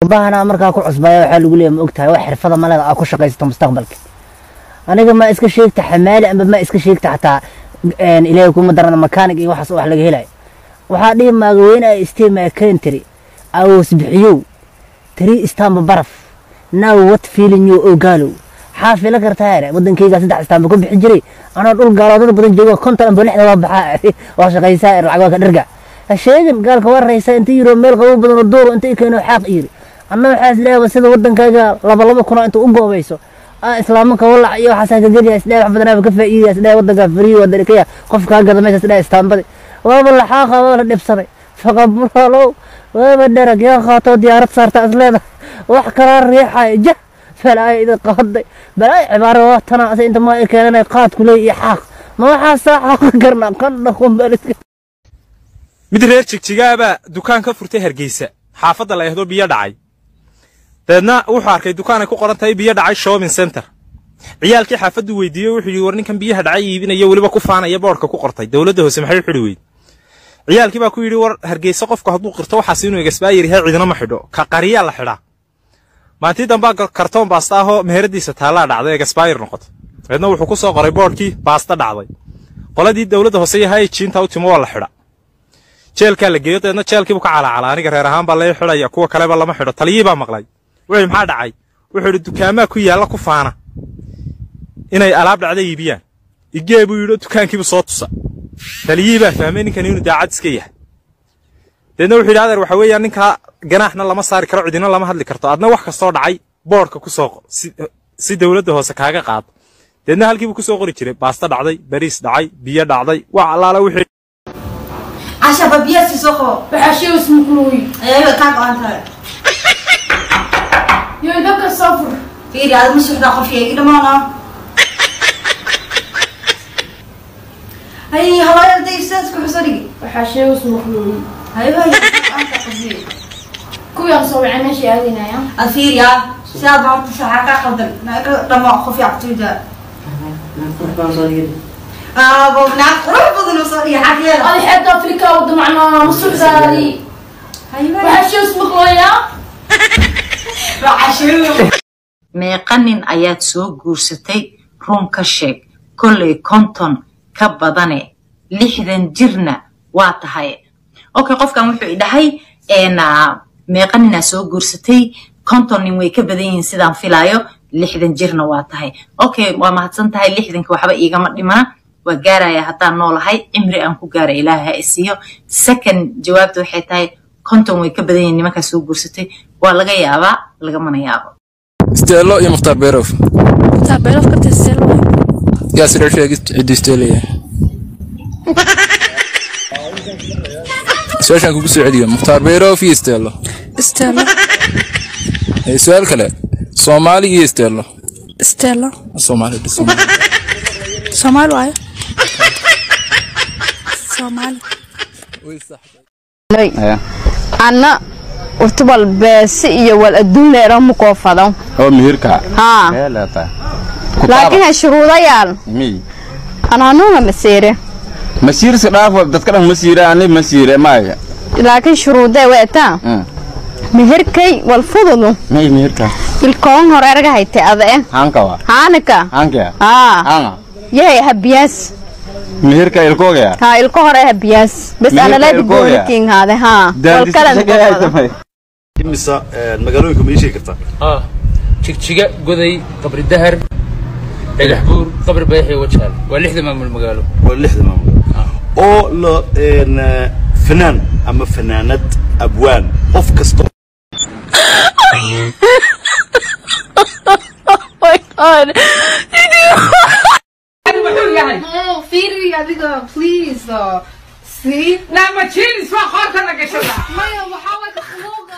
qurbahanaa markaa ku cusbaya waxaa lagu leeyahay ma ogtahay wax xirfada maleda aa ku shaqaysato mustaqbalka aniga ma iska sheegta xamaali amba ma iska sheegta xataa ilaahay kuma darana makaanig iyo waxaas wax laga helayo waxaa dhihi maagaweyne ay isteema kentry awoos bixiyow tiri istaamba baraf now what feeling you ogaalow xaa fila kartaa ere wadankayga saddex istaamba ku bixi jiray anoo dhul gaaloodada badan joogo konton amba lixda waa baxaa waa shaqaysaa er lacag waa ka dharga ha sheegin gaalka waa raysa inta yiro meel qabow badan oo duuro inta i keeno xaaq yiri anna waxaa isleeyahay sida wadankayga laba laba kuna inta u goobayso islaamanka walac iyo waxaasaa ka geliya isdhaa wax badanaaba ka faa'iidaya isdhaa wadanka fariyi waa darikaya qof kaa gada meesha isdhaa istaambadi waaba laxaaqa waa la dhibsaday faqabulaalow waaba dherag yaa qaatoo diyaarad saarta isleeda wax kalaa riixaya jah falaaya idin qaaday balaay cibaaro waa tana ase inta maa i keenanay qaadku leey iyo xaaq ma waxaasaa xaaqa karnaa qandha qumbaaliska mid reer jigjigaabaa dukaan ka furtay hargeysa xaafadda la ehdo biyo dhacay dabeedna wuxuu arkay dukaan ay ku qoran tahay biyo dhacay shopping center ciyaalkii xaafaddu weydiiyey wuxuu yidhi war ninkan biyaha dhacay iibinaya weliba ku faanaya boodhka ku qortay dowladda hoose maxay u xidhi weyd ciyaalkii baa ku yidhi war hargeysa qofku hadduu qirto waxaas inuu egasbaayar yahay cidina ma xidho ka qariyaa la xidhaa maantii dambaa kartoon baasta ahoo meheradiisa taallaa dhacday egasbaayar noqoto dabeedna wuxuu ku soo qoray boodhkii baasta dhacday qoladii dowladda hoose yahay jiinta u timo waa la xidha jeelkaa la geeyo dabeedna jeelkiibu ka calaacala aniga reer ahaan baa lee xidhaya kuwa kaleba lama xidho taliyii baa maqlay wuxuu maxaa dhacay wuxuu yidhi dukaamaa ku yaalla ku faana inay alaab dhacda iibiyaan igee buu yidhi dukaankiibu soo tusa taliyii baa fahmay ninkan inuu daacad iska yahay deedna wuxuu yidhi adeer waxa weeyaan ninkaa ganaaxna lama saari karo cidina lama hadli karto adna wax kastoo dhacay boodhka ku soo qor si dowladda hoose kaaga qaado deedna halkiibuu ku soo qori jiray baasta dhacday bariis dhacay biyo dhacday wax allaala wixii عشان ببيس سوقه وحشي اسمه كلوي ايوه كان انت يدك الصفر في هذا مش وحده اخر شيء كده ما انا هاي هواي بدي يستاذ كحصري وحشي اسمه كلوي ايوه انت قصدي كوي أصوي عنا شيء هذه يا اثير يا سياد ما تسعى قدر لما خفي عقتيدا اه بابناك روح بدل وصلي حكي هذه حد أفريقيا ودمعنا مصر هذه ايوه وحشي اسمه كلوي يا عشان meeqa nin ayaad soo guursatay run ka sheeg kollay konton ka badane lixdan jirna waa tahay okay qofkan wuxuu idhahay meeqa ninaa soo guursatay konton nin way ka badan yihiin sidaan filaayo lixdan jirna waa tahay okay waa mahadsan tahay lixdanka waxba iigama dhimana waa gaaraya haddaan noolahay cimri aan ku gaara ilaaha ha isiiyo second jawaabta waxay tahay konton way ka badan yihiin nimankaa soo guursatay waa laga yaabaa lagamana yaabo Stelo iyo Mukhtar Berof. Mukhtar Berof ka tirsan Yaa sidoo sheegay cidii Stelo yahay. Su'aashan kugu soo celiyo Mukhtar Berof iyo Stelo. Stelo. Ee su'aal kale. Soomaali iyo Stelo. Stelo. Soomaali dhis Soomaali. Soomaali waayo. Soomaali. anna urta wal beesi iyo wal adduun leero ma koo fado oo mihirka haa ee leeta laakiin ha shuruudayaal mi anaanuga masiire masiirsi dhaafo dadka dhan masiire ani masiire maaga laakiin shuruudee weetaa mihirkay wal fududu may mihirka ilkoon hore erga hayte ade hanka wa haanaka hanka haa hanga yahay habiyaas mihirka ilkooga haa ilko hore habiyaas bes Mihirka analadi ilkooga? gooniking haade haa wal kale imisa magaalooyinka ma ii sheegi kartaa اه jigjiga goday qabri dahar dhagax buur qabri bayaxi wajaal waa lixda maamul magaalo waa lixda maamul oo la een, fanaan ama fanaanad abwaan qof kasta Oh, fiiri adiga please though. See? Now, my chin is for hot and I get Maya, waxaa waay ka